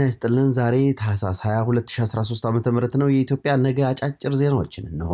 ይስጥልን። ዛሬ ታህሳስ 22 2013 ዓ ም ነው። የኢትዮጵያ ነገ አጫጭር ዜናዎችን እንሆ።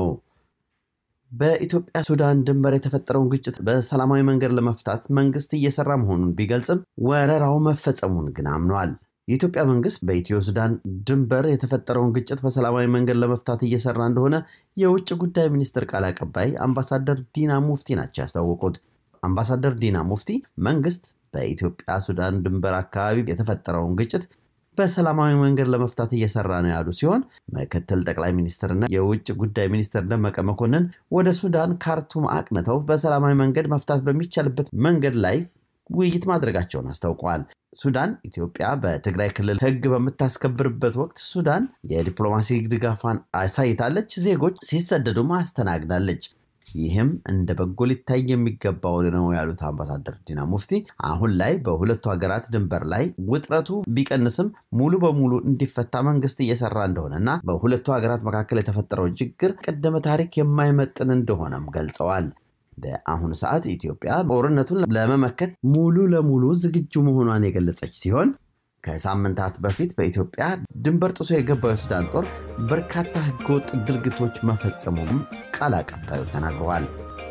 በኢትዮጵያ ሱዳን ድንበር የተፈጠረውን ግጭት በሰላማዊ መንገድ ለመፍታት መንግስት እየሰራ መሆኑን ቢገልጽም ወረራው መፈጸሙን ግን አምኗል። የኢትዮጵያ መንግስት በኢትዮ ሱዳን ድንበር የተፈጠረውን ግጭት በሰላማዊ መንገድ ለመፍታት እየሰራ እንደሆነ የውጭ ጉዳይ ሚኒስትር ቃል አቀባይ አምባሳደር ዲና ሙፍቲ ናቸው ያስታወቁት። አምባሳደር ዲና ሙፍቲ መንግስት በኢትዮጵያ ሱዳን ድንበር አካባቢ የተፈጠረውን ግጭት በሰላማዊ መንገድ ለመፍታት እየሰራ ነው ያሉ ሲሆን ምክትል ጠቅላይ ሚኒስትርና የውጭ ጉዳይ ሚኒስትር ደመቀ መኮንን ወደ ሱዳን ካርቱም አቅንተው በሰላማዊ መንገድ መፍታት በሚቻልበት መንገድ ላይ ውይይት ማድረጋቸውን አስታውቀዋል። ሱዳን ኢትዮጵያ በትግራይ ክልል ሕግ በምታስከብርበት ወቅት ሱዳን የዲፕሎማሲ ድጋፏን አሳይታለች፣ ዜጎች ሲሰደዱም አስተናግዳለች። ይህም እንደ በጎ ሊታይ የሚገባው ነው ያሉት አምባሳደር ዲና ሙፍቲ አሁን ላይ በሁለቱ ሀገራት ድንበር ላይ ውጥረቱ ቢቀንስም ሙሉ በሙሉ እንዲፈታ መንግስት እየሰራ እንደሆነና በሁለቱ ሀገራት መካከል የተፈጠረው ችግር ቀደመ ታሪክ የማይመጥን እንደሆነም ገልጸዋል። በአሁኑ ሰዓት ኢትዮጵያ ጦርነቱን ለመመከት ሙሉ ለሙሉ ዝግጁ መሆኗን የገለጸች ሲሆን ከሳምንታት በፊት በኢትዮጵያ ድንበር ጥሶ የገባው የሱዳን ጦር በርካታ ህገወጥ ድርጊቶች መፈጸሙም ቃል አቀባዩ ተናግረዋል።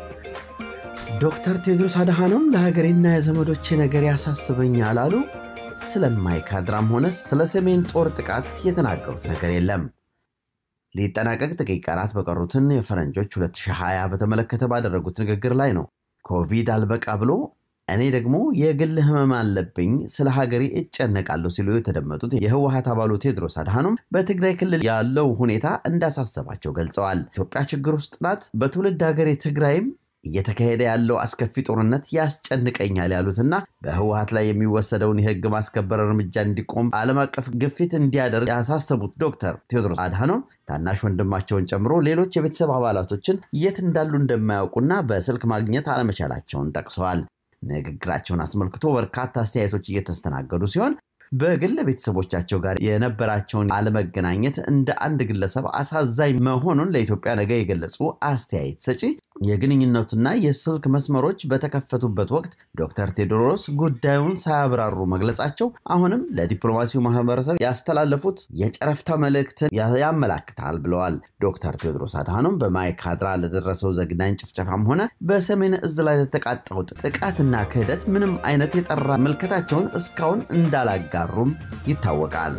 ዶክተር ቴድሮስ አድሃኖም ለሀገሬና የዘመዶቼ ነገር ያሳስበኛል አሉ። ስለማይካድራም ሆነ ስለ ሰሜን ጦር ጥቃት የተናገሩት ነገር የለም። ሊጠናቀቅ ጥቂት ቀናት በቀሩትን የፈረንጆች 2020 በተመለከተ ባደረጉት ንግግር ላይ ነው ኮቪድ አልበቃ ብሎ እኔ ደግሞ የግል ህመም አለብኝ ስለ ሀገሬ እጨነቃለሁ ሲሉ የተደመጡት የህወሀት አባሉ ቴድሮስ አድሃኖም በትግራይ ክልል ያለው ሁኔታ እንዳሳሰባቸው ገልጸዋል። ኢትዮጵያ ችግር ውስጥ ናት። በትውልድ ሀገሬ ትግራይም እየተካሄደ ያለው አስከፊ ጦርነት ያስጨንቀኛል ያሉትና በህወሀት ላይ የሚወሰደውን የህግ ማስከበር እርምጃ እንዲቆም ዓለም አቀፍ ግፊት እንዲያደርግ ያሳሰቡት ዶክተር ቴዎድሮስ አድሃኖም ታናሽ ወንድማቸውን ጨምሮ ሌሎች የቤተሰብ አባላቶችን የት እንዳሉ እንደማያውቁና በስልክ ማግኘት አለመቻላቸውን ጠቅሰዋል። ንግግራቸውን አስመልክቶ በርካታ አስተያየቶች እየተስተናገዱ ሲሆን በግል ቤተሰቦቻቸው ጋር የነበራቸውን አለመገናኘት እንደ አንድ ግለሰብ አሳዛኝ መሆኑን ለኢትዮጵያ ነገ የገለጹ አስተያየት ሰጪ የግንኙነቱና የስልክ መስመሮች በተከፈቱበት ወቅት ዶክተር ቴዎድሮስ ጉዳዩን ሳያብራሩ መግለጻቸው አሁንም ለዲፕሎማሲው ማህበረሰብ ያስተላለፉት የጨረፍታ መልእክትን ያመላክታል ብለዋል። ዶክተር ቴዎድሮስ አድሃኖም በማይካድራ ለደረሰው ዘግናኝ ጭፍጨፋም ሆነ በሰሜን እዝ ላይ ለተቃጣው ጥቃትና ክህደት ምንም አይነት የጠራ ምልከታቸውን እስካሁን እንዳላጋ ሩም ይታወቃል።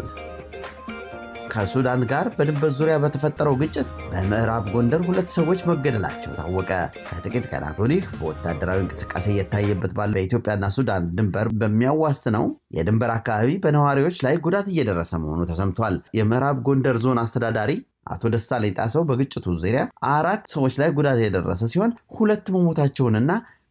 ከሱዳን ጋር በድንበር ዙሪያ በተፈጠረው ግጭት በምዕራብ ጎንደር ሁለት ሰዎች መገደላቸው ታወቀ። ከጥቂት ቀናት ወዲህ በወታደራዊ እንቅስቃሴ እየታየበት ባለ በኢትዮጵያና ሱዳን ድንበር በሚያዋስነው የድንበር አካባቢ በነዋሪዎች ላይ ጉዳት እየደረሰ መሆኑ ተሰምቷል። የምዕራብ ጎንደር ዞን አስተዳዳሪ አቶ ደሳለኝ ጣሰው በግጭቱ ዙሪያ አራት ሰዎች ላይ ጉዳት የደረሰ ሲሆን ሁለት መሞታቸውንና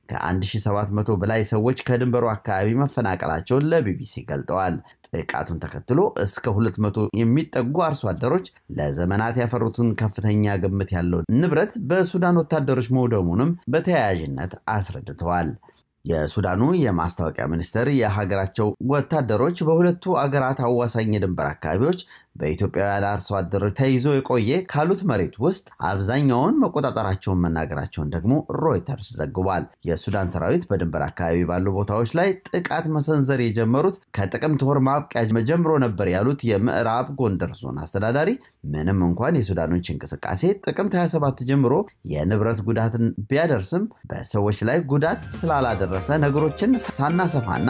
ከ1700 በላይ ሰዎች ከድንበሩ አካባቢ መፈናቀላቸውን ለቢቢሲ ገልጠዋል። ጥቃቱን ተከትሎ እስከ 200 የሚጠጉ አርሶ አደሮች ለዘመናት ያፈሩትን ከፍተኛ ግምት ያለው ንብረት በሱዳን ወታደሮች መውደሙንም በተያያዥነት አስረድተዋል። የሱዳኑ የማስታወቂያ ሚኒስቴር የሀገራቸው ወታደሮች በሁለቱ አገራት አዋሳኝ የድንበር አካባቢዎች በኢትዮጵያውያን አርሶ አደሮች ተይዞ የቆየ ካሉት መሬት ውስጥ አብዛኛውን መቆጣጠራቸውን መናገራቸውን ደግሞ ሮይተርስ ዘግቧል። የሱዳን ሰራዊት በድንበር አካባቢ ባሉ ቦታዎች ላይ ጥቃት መሰንዘር የጀመሩት ከጥቅምት ወር ማብቂያ ጀምሮ ነበር ያሉት የምዕራብ ጎንደር ዞን አስተዳዳሪ፣ ምንም እንኳን የሱዳኖች እንቅስቃሴ ጥቅምት 27 ጀምሮ የንብረት ጉዳትን ቢያደርስም በሰዎች ላይ ጉዳት ስላላደረሰ ነገሮችን ሳናሰፋና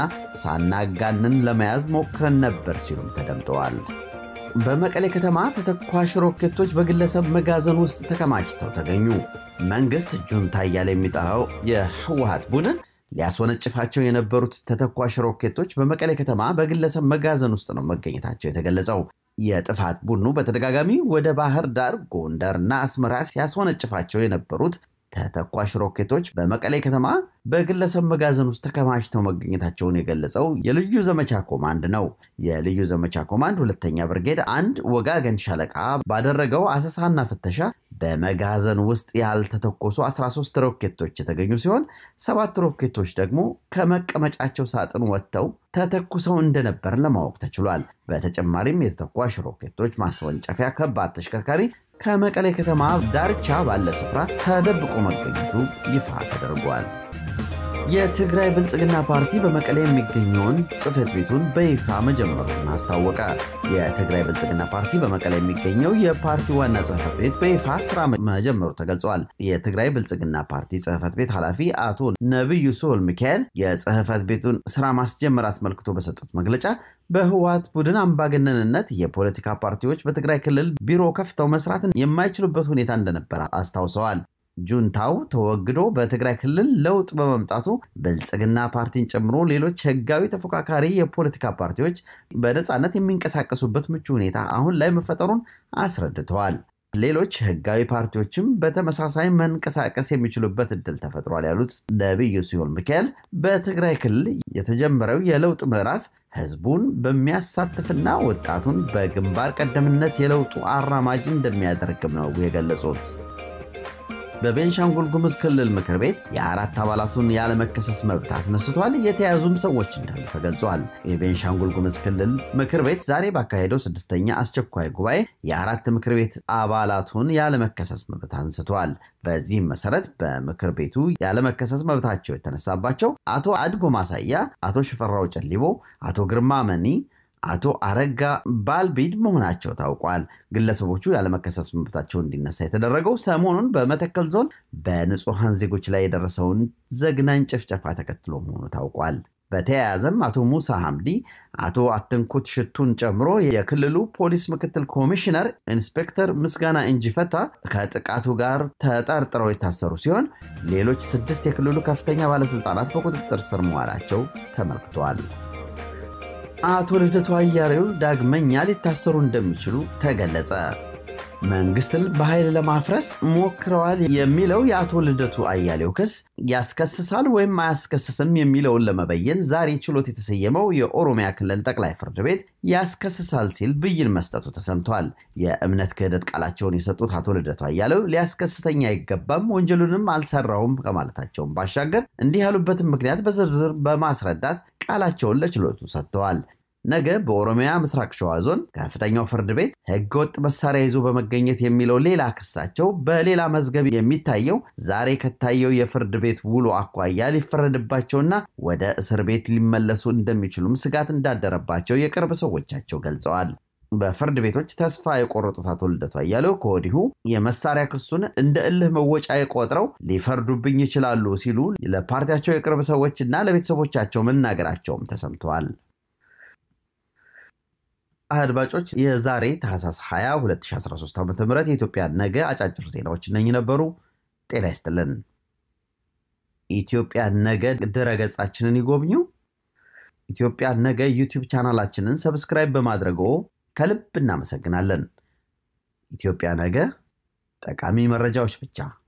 ሳናጋንን ለመያዝ ሞክረን ነበር ሲሉም ተደምጠዋል። በመቀሌ ከተማ ተተኳሽ ሮኬቶች በግለሰብ መጋዘን ውስጥ ተከማችተው ተገኙ። መንግስት ጁንታ እያለ የሚጠራው የህወሀት ቡድን ሊያስወነጭፋቸው የነበሩት ተተኳሽ ሮኬቶች በመቀሌ ከተማ በግለሰብ መጋዘን ውስጥ ነው መገኘታቸው የተገለጸው። የጥፋት ቡድኑ በተደጋጋሚ ወደ ባህር ዳር፣ ጎንደር እና አስመራ ሲያስወነጭፋቸው የነበሩት ተተኳሽ ሮኬቶች በመቀሌ ከተማ በግለሰብ መጋዘን ውስጥ ተከማችተው መገኘታቸውን የገለጸው የልዩ ዘመቻ ኮማንድ ነው። የልዩ ዘመቻ ኮማንድ ሁለተኛ ብርጌድ አንድ ወጋገን ሻለቃ ባደረገው አሰሳና ፍተሻ በመጋዘን ውስጥ ያልተተኮሱ 13 ሮኬቶች የተገኙ ሲሆን ሰባት ሮኬቶች ደግሞ ከመቀመጫቸው ሳጥን ወጥተው ተተኩሰው እንደነበር ለማወቅ ተችሏል። በተጨማሪም የተተኳሽ ሮኬቶች ማስወንጨፊያ ከባድ ተሽከርካሪ ከመቀሌ ከተማ ዳርቻ ባለ ስፍራ ተደብቆ መገኘቱ ይፋ ተደርጓል። የትግራይ ብልጽግና ፓርቲ በመቀሌ የሚገኘውን ጽህፈት ቤቱን በይፋ መጀመሩን አስታወቀ። የትግራይ ብልጽግና ፓርቲ በመቀሌ የሚገኘው የፓርቲ ዋና ጽህፈት ቤት በይፋ ስራ መጀመሩ ተገልጿል። የትግራይ ብልጽግና ፓርቲ ጽህፈት ቤት ኃላፊ አቶ ነቢዩ ስሁል ሚካኤል የጽህፈት ቤቱን ስራ ማስጀመር አስመልክቶ በሰጡት መግለጫ በህወሀት ቡድን አምባገነንነት የፖለቲካ ፓርቲዎች በትግራይ ክልል ቢሮ ከፍተው መስራትን የማይችሉበት ሁኔታ እንደነበረ አስታውሰዋል። ጁንታው ተወግዶ በትግራይ ክልል ለውጥ በመምጣቱ ብልጽግና ፓርቲን ጨምሮ ሌሎች ህጋዊ ተፎካካሪ የፖለቲካ ፓርቲዎች በነፃነት የሚንቀሳቀሱበት ምቹ ሁኔታ አሁን ላይ መፈጠሩን አስረድተዋል። ሌሎች ህጋዊ ፓርቲዎችም በተመሳሳይ መንቀሳቀስ የሚችሉበት እድል ተፈጥሯል ያሉት ነቢዩ ስሁል ሚካኤል በትግራይ ክልል የተጀመረው የለውጥ ምዕራፍ ህዝቡን በሚያሳትፍና ወጣቱን በግንባር ቀደምነት የለውጡ አራማጅ እንደሚያደርግም ነው የገለጹት። በቤንሻንጉል ጉሙዝ ክልል ምክር ቤት የአራት አባላቱን ያለመከሰስ መብት አስነስቷል። የተያዙም ሰዎች እንዳሉ ተገልጿል። የቤንሻንጉል ጉሙዝ ክልል ምክር ቤት ዛሬ ባካሄደው ስድስተኛ አስቸኳይ ጉባኤ የአራት ምክር ቤት አባላቱን ያለመከሰስ መብት አንስቷል። በዚህም መሰረት በምክር ቤቱ ያለመከሰስ መብታቸው የተነሳባቸው አቶ አድጎ ማሳያ፣ አቶ ሽፈራው ጨሊቦ፣ አቶ ግርማ መኒ አቶ አረጋ ባልቢድ መሆናቸው ታውቋል። ግለሰቦቹ ያለመከሰስ መብታቸው እንዲነሳ የተደረገው ሰሞኑን በመተከል ዞን በንጹሐን ዜጎች ላይ የደረሰውን ዘግናኝ ጭፍጨፋ ተከትሎ መሆኑ ታውቋል። በተያያዘም አቶ ሙሳ ሐምዲ፣ አቶ አትንኩት ሽቱን ጨምሮ የክልሉ ፖሊስ ምክትል ኮሚሽነር ኢንስፔክተር ምስጋና እንጂፈታ ከጥቃቱ ጋር ተጠርጥረው የታሰሩ ሲሆን ሌሎች ስድስት የክልሉ ከፍተኛ ባለስልጣናት በቁጥጥር ስር መዋላቸው ተመልክቷል። አቶ ልደቱ አያሌው ዳግመኛ ሊታሰሩ እንደሚችሉ ተገለጸ። መንግስትን በኃይል ለማፍረስ ሞክረዋል የሚለው የአቶ ልደቱ አያሌው ክስ ያስከስሳል ወይም አያስከስስም የሚለውን ለመበየን ዛሬ ችሎት የተሰየመው የኦሮሚያ ክልል ጠቅላይ ፍርድ ቤት ያስከስሳል ሲል ብይን መስጠቱ ተሰምቷል። የእምነት ክህደት ቃላቸውን የሰጡት አቶ ልደቱ አያሌው ሊያስከስሰኝ አይገባም፣ ወንጀሉንም አልሰራውም ከማለታቸውን ባሻገር እንዲህ ያሉበትን ምክንያት በዝርዝር በማስረዳት ቃላቸውን ለችሎቱ ሰጥተዋል። ነገ በኦሮሚያ ምስራቅ ሸዋ ዞን ከፍተኛው ፍርድ ቤት ህገወጥ መሳሪያ ይዞ በመገኘት የሚለው ሌላ ክሳቸው በሌላ መዝገብ የሚታየው ዛሬ ከታየው የፍርድ ቤት ውሎ አኳያ ሊፈረድባቸውና ወደ እስር ቤት ሊመለሱ እንደሚችሉም ስጋት እንዳደረባቸው የቅርብ ሰዎቻቸው ገልጸዋል። በፍርድ ቤቶች ተስፋ የቆረጡት አቶ ልደቱ አያሌው ከወዲሁ የመሳሪያ ክሱን እንደ እልህ መወጫ የቆጥረው ሊፈርዱብኝ ይችላሉ ሲሉ ለፓርቲያቸው የቅርብ ሰዎችና ለቤተሰቦቻቸው መናገራቸውም ተሰምተዋል። አድማጮች የዛሬ ታህሳስ 20 2013 ዓ ም የኢትዮጵያ ነገ አጫጭር ዜናዎች እነኚህ ነበሩ። ጤና ይስጥልን። ኢትዮጵያ ነገ ድረገጻችንን ይጎብኙ። ኢትዮጵያ ነገ ዩቲዩብ ቻናላችንን ሰብስክራይብ በማድረጎ ከልብ እናመሰግናለን። ኢትዮጵያ ነገ ጠቃሚ መረጃዎች ብቻ